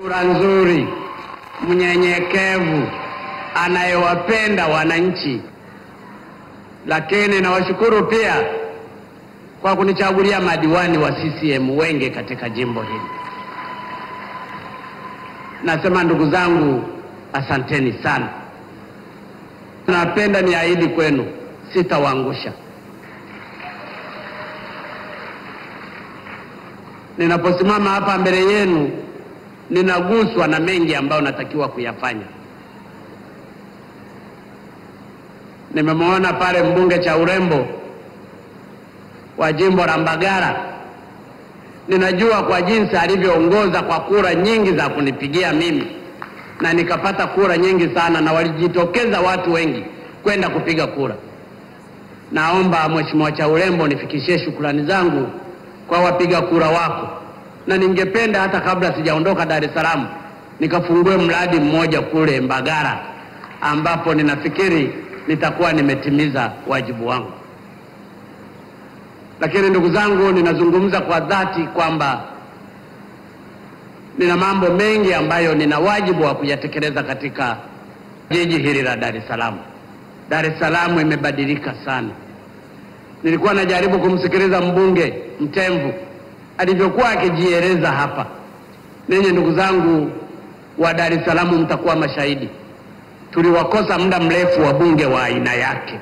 sura nzuri, mnyenyekevu, anayewapenda wananchi. Lakini nawashukuru pia kwa kunichagulia madiwani wa CCM wengi katika jimbo hili. Nasema ndugu zangu, asanteni sana. Napenda niahidi kwenu, sitawaangusha. Ninaposimama hapa mbele yenu, ninaguswa na mengi ambayo natakiwa kuyafanya. Nimemwona pale mbunge cha urembo wa jimbo la Mbagala. Ninajua kwa jinsi alivyoongoza kwa kura nyingi za kunipigia mimi, na nikapata kura nyingi sana, na walijitokeza watu wengi kwenda kupiga kura. Naomba Mheshimiwa cha urembo nifikishie shukrani zangu kwa wapiga kura wako, na ningependa hata kabla sijaondoka Dar es Salaam nikafungue mradi mmoja kule Mbagala, ambapo ninafikiri nitakuwa nimetimiza wajibu wangu. Lakini ndugu zangu, ninazungumza kwa dhati kwamba nina mambo mengi ambayo nina wajibu wa kuyatekeleza katika jiji hili la Dar es Salaam. Dar es Salaam imebadilika sana. Nilikuwa najaribu kumsikiliza mbunge Mtemvu alivyokuwa akijieleza hapa. Ninyi ndugu zangu wa Dar es Salaam mtakuwa mashahidi, tuliwakosa muda mrefu wabunge wa aina yake,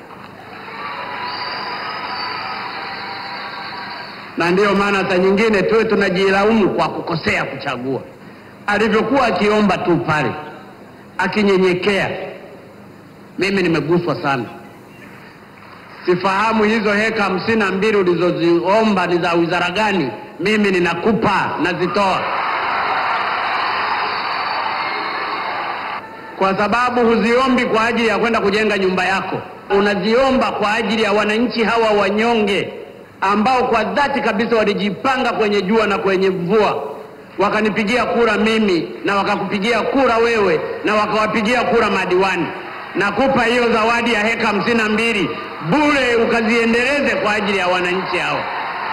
na ndiyo maana saa nyingine tuwe tunajilaumu kwa kukosea kuchagua. Alivyokuwa akiomba tu pale, akinyenyekea, mimi nimeguswa sana. Sifahamu hizo heka hamsini na mbili ulizoziomba ni za wizara gani? Mimi ninakupa, nazitoa kwa sababu huziombi kwa ajili ya kwenda kujenga nyumba yako, unaziomba kwa ajili ya wananchi hawa wanyonge ambao kwa dhati kabisa walijipanga kwenye jua na kwenye mvua, wakanipigia kura mimi na wakakupigia kura wewe na wakawapigia kura madiwani. Nakupa hiyo zawadi ya heka hamsini na mbili bure, ukaziendeleze kwa ajili ya wananchi hao.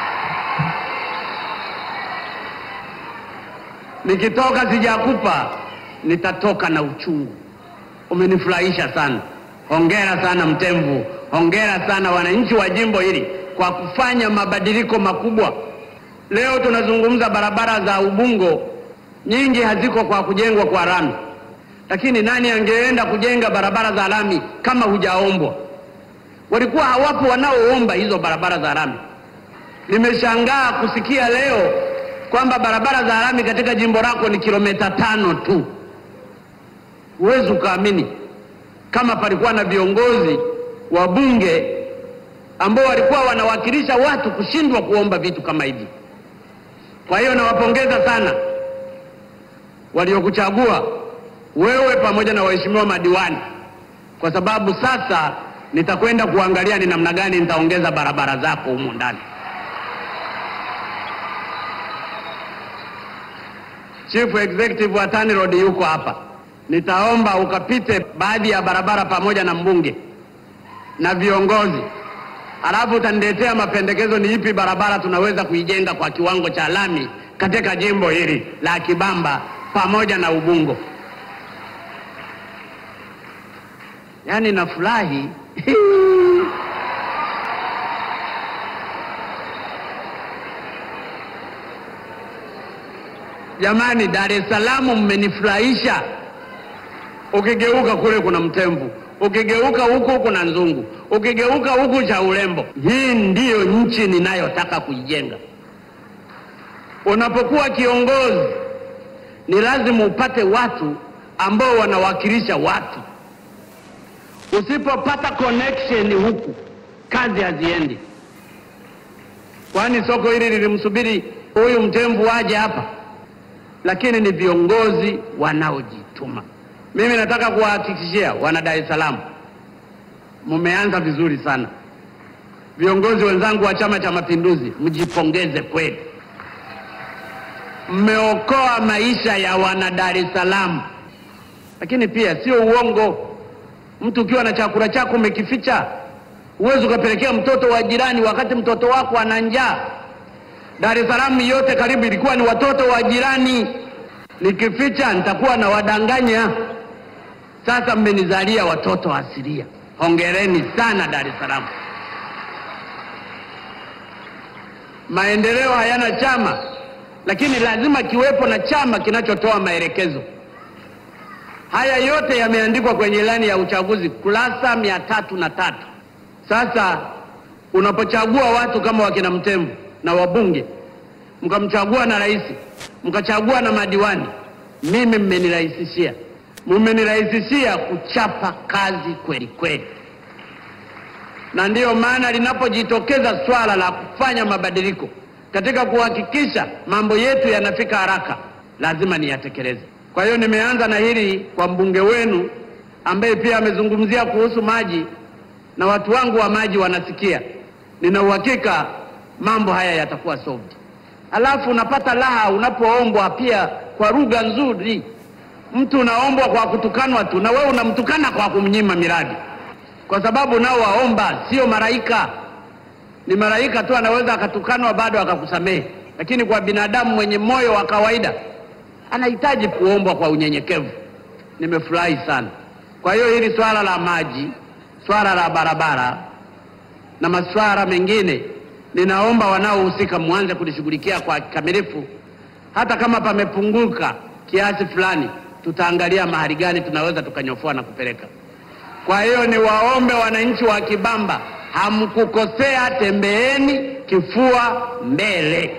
Nikitoka sijakupa, nitatoka na uchungu. Umenifurahisha sana, hongera sana Mtemvu, hongera sana wananchi wa jimbo hili kwa kufanya mabadiliko makubwa. Leo tunazungumza barabara za Ubungo, nyingi haziko kwa kujengwa kwa lami, lakini nani angeenda kujenga barabara za lami kama hujaombwa? Walikuwa hawapo wanaoomba hizo barabara za lami. Nimeshangaa kusikia leo kwamba barabara za lami katika jimbo lako ni kilomita tano tu. Huwezi ukaamini kama palikuwa na viongozi wa bunge ambao walikuwa wanawakilisha watu kushindwa kuomba vitu kama hivi. Kwa hiyo nawapongeza sana waliokuchagua wewe pamoja na waheshimiwa madiwani, kwa sababu sasa nitakwenda kuangalia ni namna gani nitaongeza barabara zako humu ndani. Chief Executive wa TANROADS yuko hapa, nitaomba ukapite baadhi ya barabara pamoja na mbunge na viongozi, alafu utaniletea mapendekezo ni ipi barabara tunaweza kuijenga kwa kiwango cha lami katika jimbo hili la Kibamba pamoja na Ubungo. Yaani nafurahi Jamani, Dar es Salaam mmenifurahisha. Ukigeuka kule kuna Mtemvu, ukigeuka huku kuna Nzungu, ukigeuka huku cha urembo. Hii ndiyo nchi ninayotaka kuijenga. Unapokuwa kiongozi, ni lazima upate watu ambao wanawakilisha watu. Usipopata connection huku, kazi haziendi. Kwani soko hili lilimsubiri huyu Mtemvu aje hapa? lakini ni viongozi wanaojituma. Mimi nataka kuwahakikishia wana Dar es Salaam, mmeanza vizuri sana. Viongozi wenzangu wa Chama cha Mapinduzi, mjipongeze kweli, mmeokoa maisha ya wana Dar es Salaam. Lakini pia sio uongo, mtu ukiwa na chakula chako umekificha, huwezi ukapelekea mtoto wa jirani wakati mtoto wako ana njaa. Dar es Salaam yote karibu ilikuwa ni watoto wa jirani. Nikificha nitakuwa na wadanganya. Sasa mmenizalia watoto asilia. Hongereni sana Dar es Salaam. Maendeleo hayana chama, lakini lazima kiwepo na chama kinachotoa maelekezo. Haya yote yameandikwa kwenye ilani ya uchaguzi kurasa mia tatu na tatu. Sasa unapochagua watu kama wakina Mtemvu na wabunge, mkamchagua na rais, mkachagua na madiwani, mimi mmenirahisishia, mmenirahisishia kuchapa kazi kweli kweli, na ndiyo maana linapojitokeza swala la kufanya mabadiliko katika kuhakikisha mambo yetu yanafika haraka, lazima niyatekeleze. Kwa hiyo nimeanza na hili kwa mbunge wenu ambaye pia amezungumzia kuhusu maji, na watu wangu wa maji wanasikia. Nina uhakika mambo haya yatakuwa solved. Alafu unapata raha unapoombwa pia kwa lugha nzuri. Mtu unaombwa kwa kutukanwa tu, na wewe unamtukana kwa kumnyima miradi, kwa sababu nao waomba sio malaika. Ni malaika tu anaweza akatukanwa bado akakusamehe, lakini kwa binadamu mwenye moyo wa kawaida anahitaji kuombwa kwa unyenyekevu. Nimefurahi sana. Kwa hiyo hili swala la maji, swala la barabara na masuala mengine, ninaomba wanaohusika mwanze kulishughulikia kwa kikamilifu. Hata kama pamepunguka kiasi fulani, tutaangalia mahali gani tunaweza tukanyofoa na kupeleka. Kwa hiyo niwaombe wananchi wa Kibamba, hamkukosea, tembeeni kifua mbele.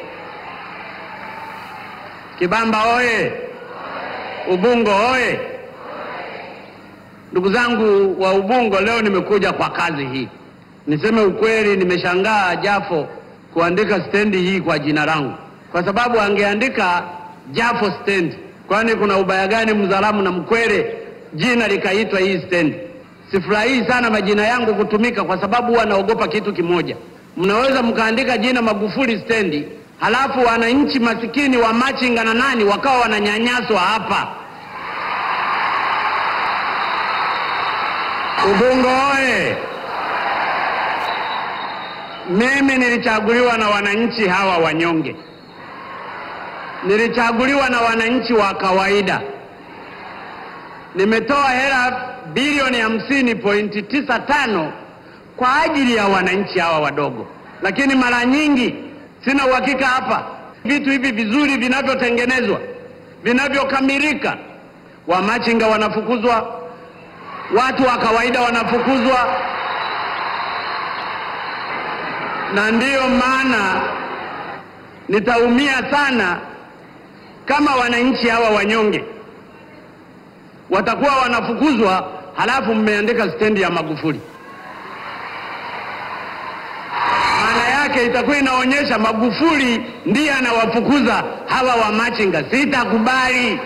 Kibamba oye! Ubungo oye! Ndugu zangu wa Ubungo, leo nimekuja kwa kazi hii. Niseme ukweli, nimeshangaa Jafo kuandika stendi hii kwa jina langu, kwa sababu angeandika Jafo stendi, kwani kuna ubaya gani Mzalamu na Mkwere jina likaitwa hii stendi? Sifurahii sana majina yangu kutumika, kwa sababu huwa naogopa kitu kimoja. Mnaweza mkaandika jina Magufuli stendi, halafu wananchi masikini wa machinga na nani wakawa wananyanyaswa hapa. Ubungo oye! Mimi nilichaguliwa na wananchi hawa wanyonge, nilichaguliwa na wananchi wa kawaida. Nimetoa hela bilioni hamsini pointi tisa tano kwa ajili ya wananchi hawa wadogo, lakini mara nyingi sina uhakika hapa vitu hivi vizuri vinavyotengenezwa vinavyokamilika, wamachinga wanafukuzwa, watu wa kawaida wanafukuzwa, na ndiyo maana nitaumia sana kama wananchi hawa wanyonge watakuwa wanafukuzwa, halafu mmeandika stendi ya Magufuli. Maana yake itakuwa inaonyesha Magufuli ndiye anawafukuza hawa wamachinga. Sitakubali.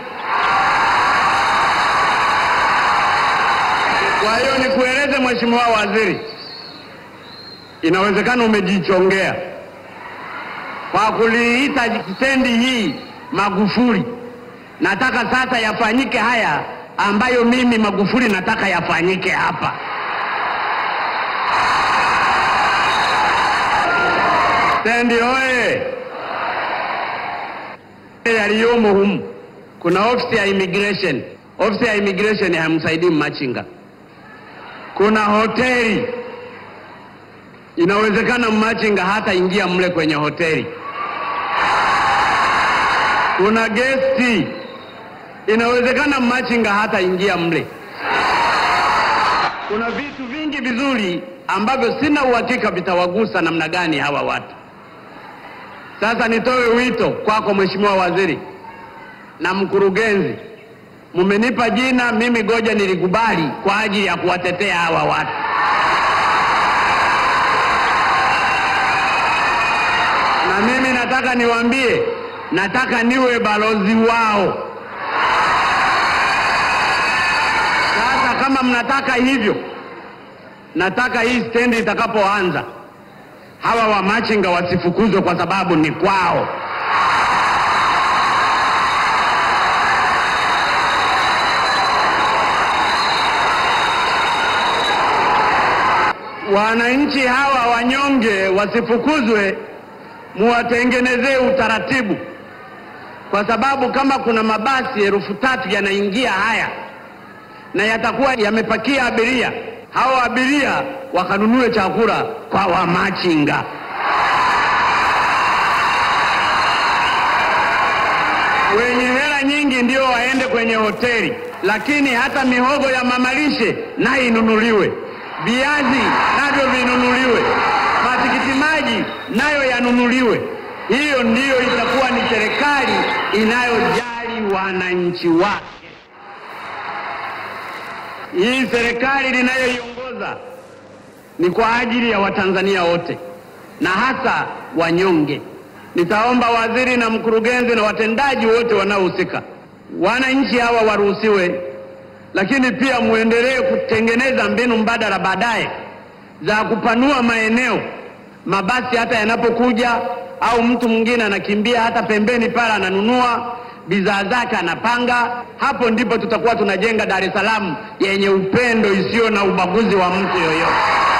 Kwa hiyo nikueleze Mheshimiwa Waziri, inawezekana umejichongea kwa kuliita stendi hii Magufuli. Nataka sasa yafanyike haya ambayo mimi Magufuli nataka yafanyike hapa. Stendi oye! Yaliyomo humu kuna ofisi ya immigration. Ofisi ya immigration hamsaidii machinga. Kuna hoteli, inawezekana machinga hata ingia mle kwenye hoteli. Kuna gesti, inawezekana machinga hata ingia mle. Kuna vitu vingi vizuri ambavyo sina uhakika vitawagusa namna gani hawa watu. Sasa nitoe wito kwako Mheshimiwa Waziri na mkurugenzi, mumenipa jina mimi, goja nilikubali kwa ajili ya kuwatetea hawa watu. Na mimi nataka niwaambie, nataka niwe balozi wao. Sasa kama mnataka hivyo, nataka hii stendi itakapoanza hawa wamachinga wasifukuzwe kwa sababu ni kwao. Wananchi hawa wanyonge wasifukuzwe, muwatengenezee utaratibu kwa sababu kama kuna mabasi elfu tatu yanaingia haya na yatakuwa yamepakia abiria, hao abiria wakanunue chakula kwa wamachinga. Wenye hela nyingi ndio waende kwenye hoteli, lakini hata mihogo ya mamalishe nayo inunuliwe, viazi navyo vinunuliwe, matikiti maji nayo yanunuliwe. Hiyo ndiyo itakuwa ni serikali inayojali wananchi wake. Hii serikali ninayoiongoza ni kwa ajili ya Watanzania wote na hasa wanyonge. Nitaomba waziri na mkurugenzi na watendaji wote wanaohusika, wananchi hawa waruhusiwe, lakini pia muendelee kutengeneza mbinu mbadala baadaye za kupanua maeneo, mabasi hata yanapokuja au mtu mwingine anakimbia hata pembeni pale ananunua bidhaa zake anapanga. Hapo ndipo tutakuwa tunajenga Dar es Salaam yenye upendo isiyo na ubaguzi wa mtu yoyote.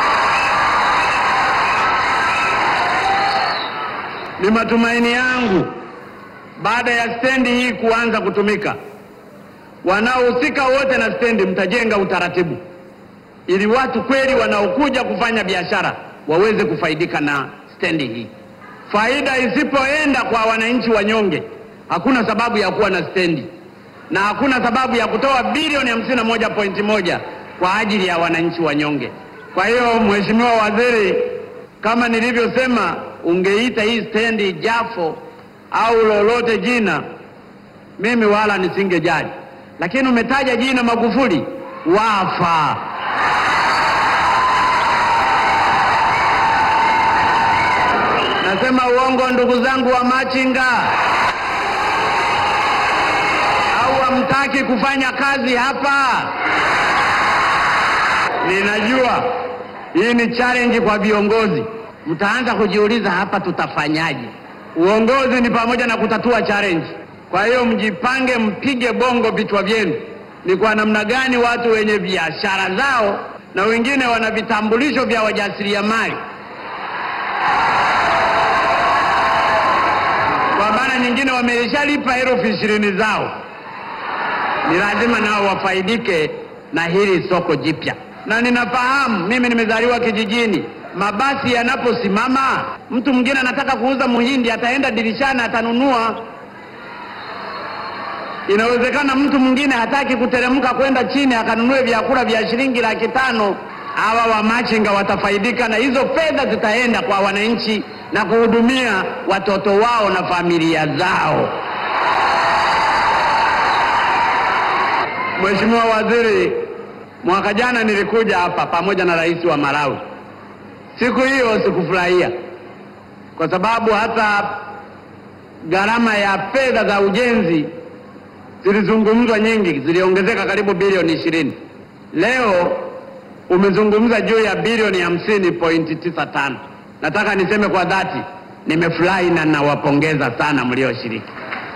Ni matumaini yangu baada ya stendi hii kuanza kutumika, wanaohusika wote na stendi mtajenga utaratibu ili watu kweli wanaokuja kufanya biashara waweze kufaidika na stendi hii. Faida isipoenda kwa wananchi wanyonge, hakuna sababu ya kuwa na stendi na hakuna sababu ya kutoa bilioni hamsini na moja pointi moja kwa ajili ya wananchi wanyonge. Kwa hiyo, Mheshimiwa Waziri, kama nilivyosema, ungeita hii stendi Jafo au lolote jina, mimi wala nisingejali, lakini umetaja jina Magufuli, wafa. Nasema uongo, ndugu zangu wa machinga? Au hamtaki kufanya kazi hapa? Ninajua hii ni challenge kwa viongozi, mtaanza kujiuliza hapa tutafanyaje? Uongozi ni pamoja na kutatua challenge. Kwa hiyo mjipange, mpige bongo vichwa vyenu, ni kwa namna gani watu wenye biashara zao na wengine wana vitambulisho vya wajasiriamali kwa maana nyingine wameshalipa elfu ishirini zao, ni lazima nao wafaidike na hili soko jipya. Na ninafahamu mimi, nimezaliwa kijijini, mabasi yanaposimama, mtu mwingine anataka kuuza muhindi, ataenda dirishani atanunua. Inawezekana mtu mwingine hataki kuteremka kwenda chini akanunue vyakula vya shilingi laki tano. Hawa wamachinga watafaidika na hizo fedha, zitaenda kwa wananchi na kuhudumia watoto wao na familia zao. Mheshimiwa Waziri, mwaka jana nilikuja hapa pamoja na rais wa Malawi. Siku hiyo sikufurahia kwa sababu hata gharama ya fedha za ujenzi zilizungumzwa nyingi, ziliongezeka karibu bilioni ishirini. Leo umezungumza juu ya bilioni hamsini pointi tisa tano. Nataka niseme kwa dhati, nimefurahi na nawapongeza sana mlioshiriki,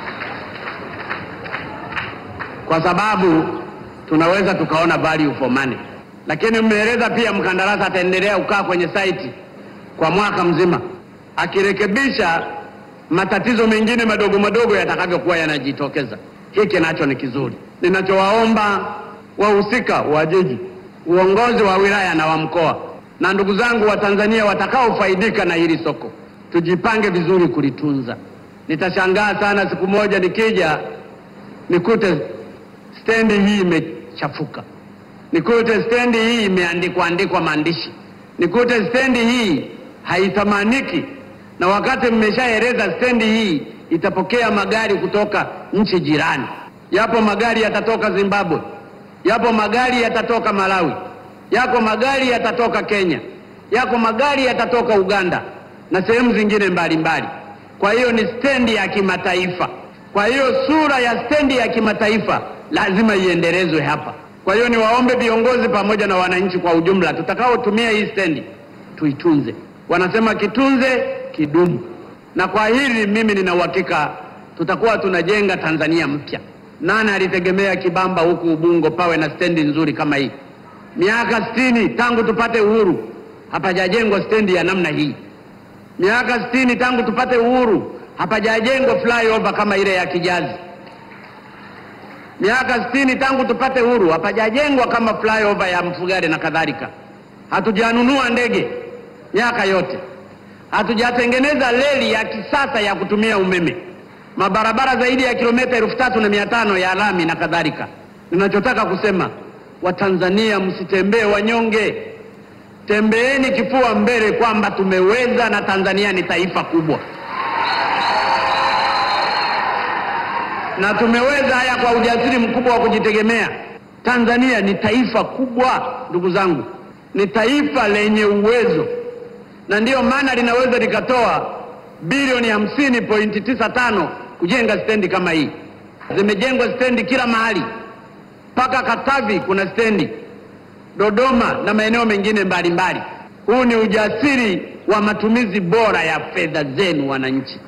kwa sababu tunaweza tukaona value for money. Lakini mmeeleza pia mkandarasi ataendelea kukaa kwenye site kwa mwaka mzima akirekebisha matatizo mengine madogo madogo yatakavyokuwa yanajitokeza. Hiki nacho ni kizuri. Ninachowaomba wahusika wa jiji, uongozi wa wilaya na wa mkoa na ndugu zangu wa Tanzania watakaofaidika na hili soko, tujipange vizuri kulitunza. Nitashangaa sana siku moja nikija nikute stendi hii imechafuka, nikute stendi hii imeandikwa andikwa maandishi, nikute stendi hii haithamaniki, na wakati mmeshaeleza stendi hii itapokea magari kutoka nchi jirani. Yapo magari yatatoka Zimbabwe, yapo magari yatatoka Malawi, yako magari yatatoka Kenya, yako magari yatatoka Uganda na sehemu zingine mbalimbali. Kwa hiyo ni stendi ya kimataifa. Kwa hiyo sura ya stendi ya kimataifa lazima iendelezwe hapa. Kwa hiyo niwaombe viongozi pamoja na wananchi kwa ujumla, tutakaotumia hii stendi tuitunze. Wanasema kitunze kidumu, na kwa hili mimi nina uhakika tutakuwa tunajenga Tanzania mpya. Nani alitegemea Kibamba huku Ubungo pawe na stendi nzuri kama hii? Miaka sitini tangu tupate uhuru hapajajengwa stendi ya namna hii. Miaka sitini tangu tupate uhuru hapajajengwa flyover kama ile ya Kijazi. Miaka sitini tangu tupate huru, hapajajengwa kama flyover ya Mfugale na kadhalika. Hatujanunua ndege miaka yote, hatujatengeneza reli ya kisasa ya kutumia umeme, mabarabara zaidi ya kilomita elfu tatu na mia tano ya lami na kadhalika. Ninachotaka kusema Watanzania, msitembee wanyonge, tembeeni kifua mbele kwamba tumeweza na Tanzania ni taifa kubwa, na tumeweza haya kwa ujasiri mkubwa wa kujitegemea. Tanzania ni taifa kubwa, ndugu zangu, ni taifa lenye uwezo, na ndiyo maana linaweza likatoa bilioni hamsini pointi tisa tano kujenga stendi kama hii. Zimejengwa stendi kila mahali, mpaka Katavi kuna stendi, Dodoma na maeneo mengine mbalimbali. Huu ni ujasiri wa matumizi bora ya fedha zenu wananchi.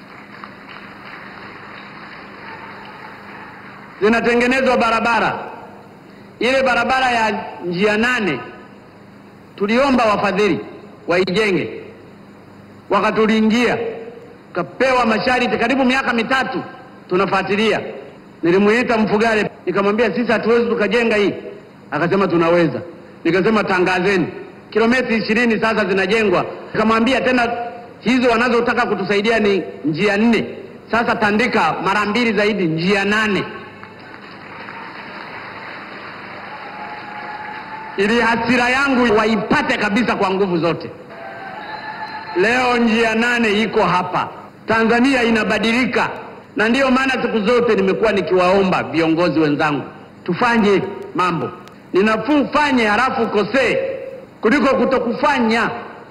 Zinatengenezwa barabara, ile barabara ya njia nane tuliomba wafadhili waijenge, wakatuliingia, tukapewa masharti, karibu miaka mitatu tunafuatilia. Nilimuita Mfugale nikamwambia, sisi hatuwezi tukajenga hii. Akasema tunaweza. Nikasema tangazeni, kilomita ishirini sasa zinajengwa. Nikamwambia tena hizo wanazotaka kutusaidia ni njia nne, sasa tandika mara mbili zaidi, njia nane ili hasira yangu waipate kabisa kwa nguvu zote. Leo njia nane iko hapa. Tanzania inabadilika, na ndiyo maana siku zote nimekuwa nikiwaomba viongozi wenzangu tufanye mambo. Ni nafuu ufanye halafu ukosee kuliko kutokufanya.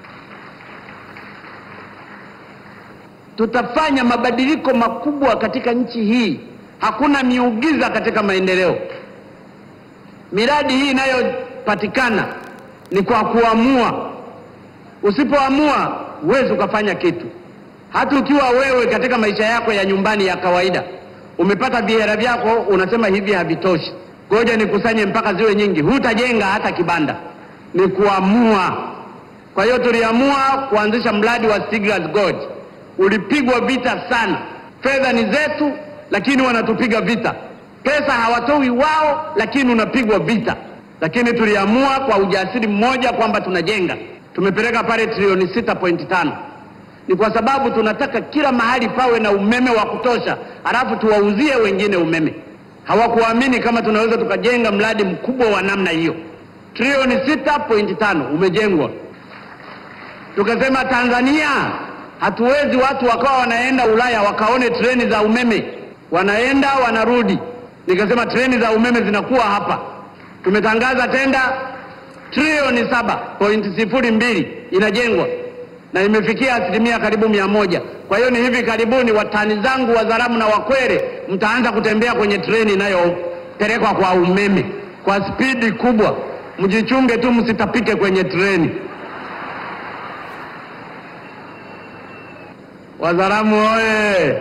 Tutafanya mabadiliko makubwa katika nchi hii. Hakuna miujiza katika maendeleo. Miradi hii inayopatikana ni kwa kuamua. Usipoamua huwezi ukafanya kitu. Hata ukiwa wewe katika maisha yako ya nyumbani ya kawaida umepata vihela vyako, unasema hivi havitoshi, ngoja nikusanye mpaka ziwe nyingi, hutajenga hata kibanda. Ni kuamua. Kwa hiyo tuliamua kuanzisha mradi wa Stiegler's Gorge. Ulipigwa vita sana, fedha ni zetu, lakini wanatupiga vita. Pesa hawatoi wao, lakini unapigwa vita. Lakini tuliamua kwa ujasiri mmoja kwamba tunajenga. Tumepeleka pale trilioni sita pointi tano ni kwa sababu tunataka kila mahali pawe na umeme wa kutosha, halafu tuwauzie wengine umeme. Hawakuamini kama tunaweza tukajenga mradi mkubwa wa namna hiyo. Trilioni sita pointi tano umejengwa. Tukasema Tanzania hatuwezi watu wakawa wanaenda Ulaya wakaone treni za umeme, wanaenda wanarudi. Nikasema treni za umeme zinakuwa hapa. Tumetangaza tenda trilioni saba pointi sifuri mbili inajengwa na imefikia asilimia karibu mia moja. Kwa hiyo ni hivi karibuni watani zangu Wazaramu na Wakwere mtaanza kutembea kwenye treni inayopelekwa kwa umeme kwa spidi kubwa. Mjichunge tu msitapike kwenye treni. Wazaramu oye!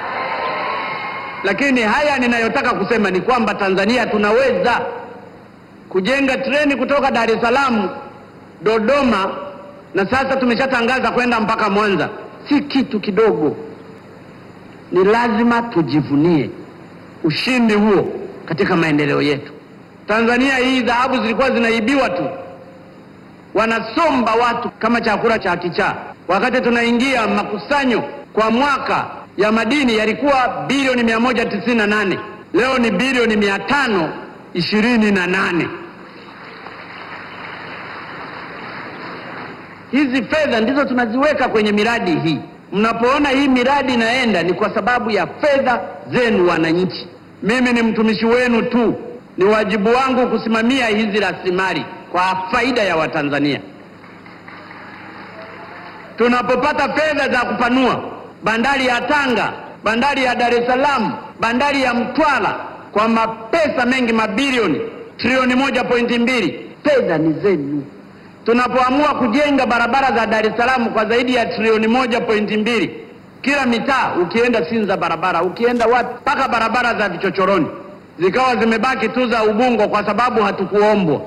Lakini haya ninayotaka kusema ni kwamba Tanzania tunaweza kujenga treni kutoka Dar es Salaam, Dodoma na sasa tumeshatangaza kwenda mpaka Mwanza. Si kitu kidogo, ni lazima tujivunie ushindi huo katika maendeleo yetu. Tanzania hii dhahabu zilikuwa zinaibiwa tu, wanasomba watu kama chakula cha kichaa. Wakati tunaingia makusanyo kwa mwaka ya madini yalikuwa bilioni mia moja tisini na nane leo ni bilioni mia tano ishirini na nane. Hizi fedha ndizo tunaziweka kwenye miradi hii. Mnapoona hii miradi inaenda ni kwa sababu ya fedha zenu wananchi. Mimi ni mtumishi wenu tu, ni wajibu wangu kusimamia hizi rasilimali kwa faida ya Watanzania. Tunapopata fedha za kupanua bandari ya Tanga, bandari ya Dar es Salaam, bandari ya Mtwara kwa mapesa mengi, mabilioni, trilioni moja pointi mbili, fedha ni zenu tunapoamua kujenga barabara za Dar es Salaam kwa zaidi ya trilioni moja pointi mbili kila mitaa, ukienda Sinza barabara, ukienda wapi, mpaka barabara za vichochoroni zikawa zimebaki tu za Ubungo kwa sababu hatukuombwa.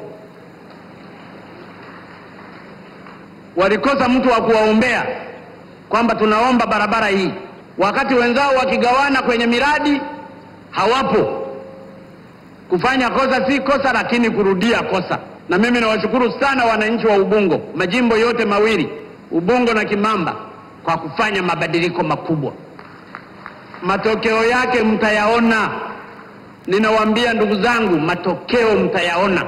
Walikosa mtu wa kuwaombea kwamba tunaomba barabara hii. wakati wenzao wakigawana kwenye miradi hawapo. Kufanya kosa si kosa, lakini kurudia kosa. Na mimi nawashukuru sana wananchi wa Ubungo, majimbo yote mawili, Ubungo na Kimamba, kwa kufanya mabadiliko makubwa. Matokeo yake mtayaona. Ninawaambia ndugu zangu, matokeo mtayaona,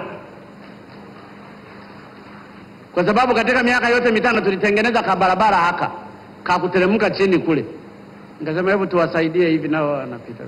kwa sababu katika miaka yote mitano tulitengeneza kabarabara haka kakuteremka chini kule, nikasema hebu tuwasaidie hivi, nao wanapita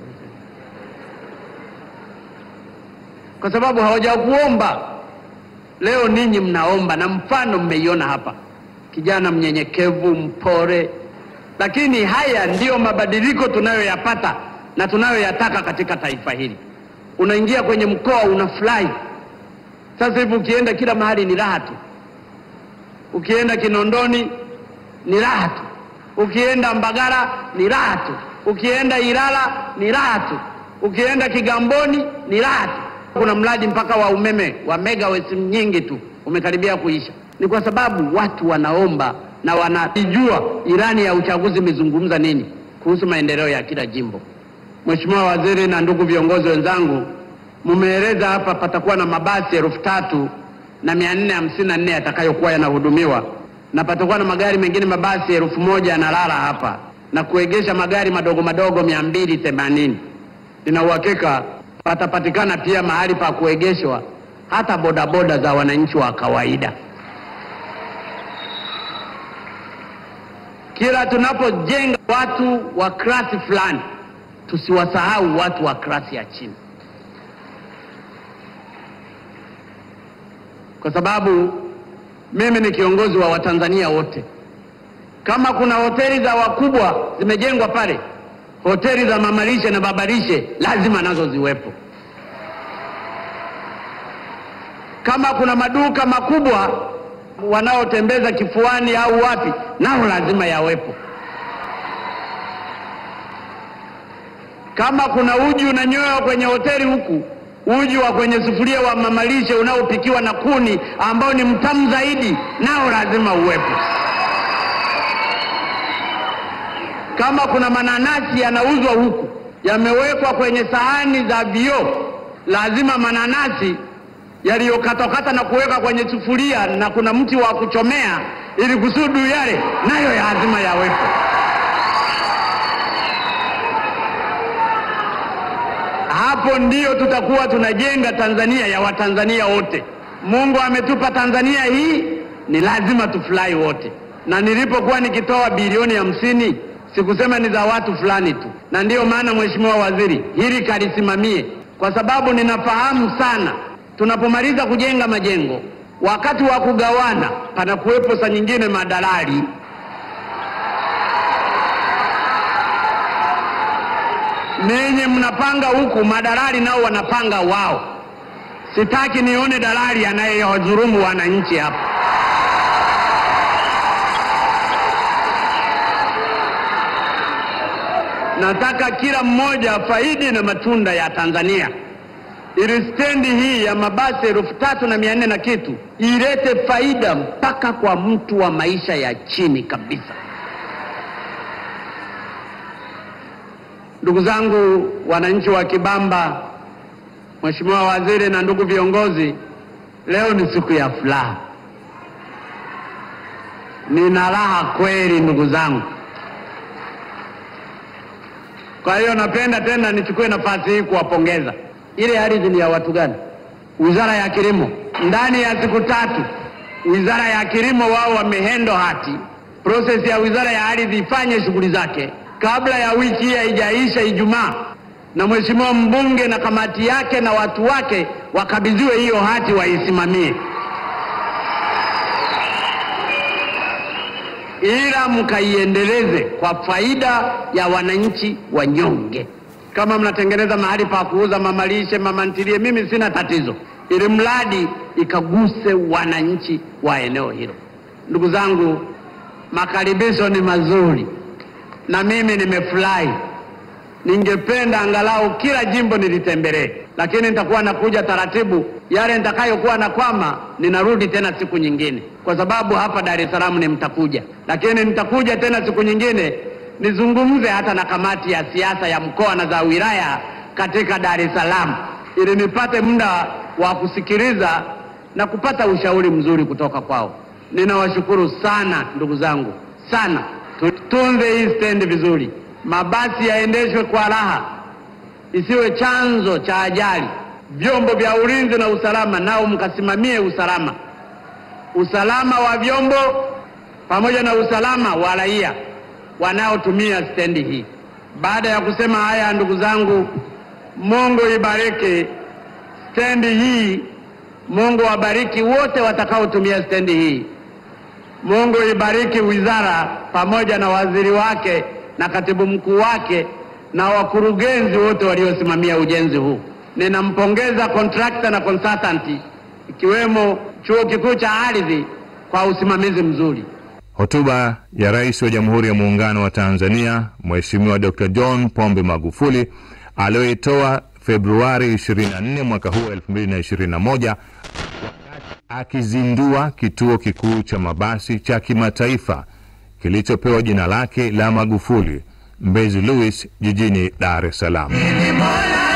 kwa sababu hawajakuomba. Leo ninyi mnaomba, na mfano mmeiona hapa, kijana mnyenyekevu, mpore. Lakini haya ndiyo mabadiliko tunayoyapata na tunayoyataka katika taifa hili. Unaingia kwenye mkoa unafurahi. Sasa hivi ukienda kila mahali ni raha tu, ukienda Kinondoni ni raha tu, ukienda Mbagala ni raha tu, ukienda Ilala ni raha tu, ukienda Kigamboni ni raha tu. Kuna mradi mpaka wa umeme wa megawatts nyingi tu umekaribia kuisha. Ni kwa sababu watu wanaomba na wanajua ilani ya uchaguzi imezungumza nini kuhusu maendeleo ya kila jimbo. Mheshimiwa Waziri na ndugu viongozi wenzangu, mmeeleza hapa patakuwa na mabasi elfu tatu na mia nne hamsini na nne yatakayokuwa yanahudumiwa na patakuwa na magari mengine mabasi elfu moja yanalala hapa na kuegesha magari madogo madogo mia mbili themanini. Nina uhakika patapatikana pia mahali pa kuegeshwa hata bodaboda za wananchi wa kawaida. Kila tunapojenga watu wa klasi fulani, tusiwasahau watu wa klasi ya chini, kwa sababu mimi ni kiongozi wa Watanzania wote. Kama kuna hoteli za wakubwa zimejengwa pale, hoteli za mamalishe na babalishe lazima nazo ziwepo. Kama kuna maduka makubwa wanaotembeza kifuani au wapi, nao lazima yawepo. Kama kuna uji unanywewa kwenye hoteli huku, uji wa kwenye sufuria wa mamalishe unaopikiwa na kuni ambao ni mtamu zaidi, nao lazima uwepo. Kama kuna mananasi yanauzwa huku yamewekwa kwenye sahani za vioo, lazima mananasi yaliyokatwakata na kuweka kwenye sufuria na kuna mti wa kuchomea ili kusudu yale nayo lazima yawepo. Hapo ndiyo tutakuwa tunajenga Tanzania ya Watanzania wote. Mungu ametupa Tanzania hii, ni lazima tufurahi wote. Na nilipokuwa nikitoa bilioni hamsini sikusema ni za watu fulani tu, na ndiyo maana Mheshimiwa Waziri hili kalisimamie, kwa sababu ninafahamu sana tunapomaliza kujenga majengo, wakati wa kugawana panakuwepo saa nyingine madalali nenye mnapanga huku, madalali nao wanapanga wao. Sitaki nione dalali anayewadhulumu wananchi hapa. Nataka kila mmoja afaidi na matunda ya Tanzania ili stendi hii ya mabasi elfu tatu na mia nne na kitu ilete faida mpaka kwa mtu wa maisha ya chini kabisa. Ndugu zangu wananchi wa Kibamba, Mheshimiwa Waziri na ndugu viongozi, leo ni siku ya furaha. Nina raha kweli ndugu zangu. Kwa hiyo napenda tena nichukue nafasi hii kuwapongeza. Ile ardhi ni ya watu gani? Wizara ya Kilimo. Ndani ya siku tatu, Wizara ya Kilimo wao wamehendo hati, prosesi ya Wizara ya Ardhi ifanye shughuli zake kabla ya wiki hii haijaisha Ijumaa, na mheshimiwa mbunge na kamati yake na watu wake wakabidhiwe hiyo hati waisimamie, ila mkaiendeleze kwa faida ya wananchi wanyonge. Kama mnatengeneza mahali pa kuuza mamalishe, mama ntilie, mimi sina tatizo, ili mradi ikaguse wananchi wa eneo hilo. Ndugu zangu, makaribisho ni mazuri na mimi nimefurahi. Ningependa angalau kila jimbo nilitembelee, lakini nitakuwa nakuja taratibu. Yale nitakayokuwa na kwama, ninarudi tena siku nyingine, kwa sababu hapa Dar es Salaam ni mtakuja, lakini nitakuja tena siku nyingine nizungumze hata na kamati ya siasa ya mkoa na za wilaya katika Dar es Salaam ili nipate muda wa kusikiliza na kupata ushauri mzuri kutoka kwao. Ninawashukuru sana ndugu zangu, sana. Tutunze hii stendi vizuri, mabasi yaendeshwe kwa raha, isiwe chanzo cha ajali. Vyombo vya ulinzi na usalama nao mkasimamie usalama, usalama wa vyombo pamoja na usalama wa raia wanaotumia stendi hii. Baada ya kusema haya, ndugu zangu, Mungu ibariki stendi hii. Mungu wabariki wote watakaotumia stendi hii. Mungu ibariki wizara pamoja na waziri wake na katibu mkuu wake na wakurugenzi wote waliosimamia ujenzi huu. Ninampongeza contractor na consultant ikiwemo Chuo Kikuu cha Ardhi kwa usimamizi mzuri. Hotuba ya Rais wa Jamhuri ya Muungano wa Tanzania Mheshimiwa Dr. John Pombe Magufuli aliyoitoa Februari 24 mwaka huu 2021 akizindua kituo kikuu cha mabasi cha kimataifa kilichopewa jina lake la Magufuli Mbezi Luis jijini Dar es Salaam.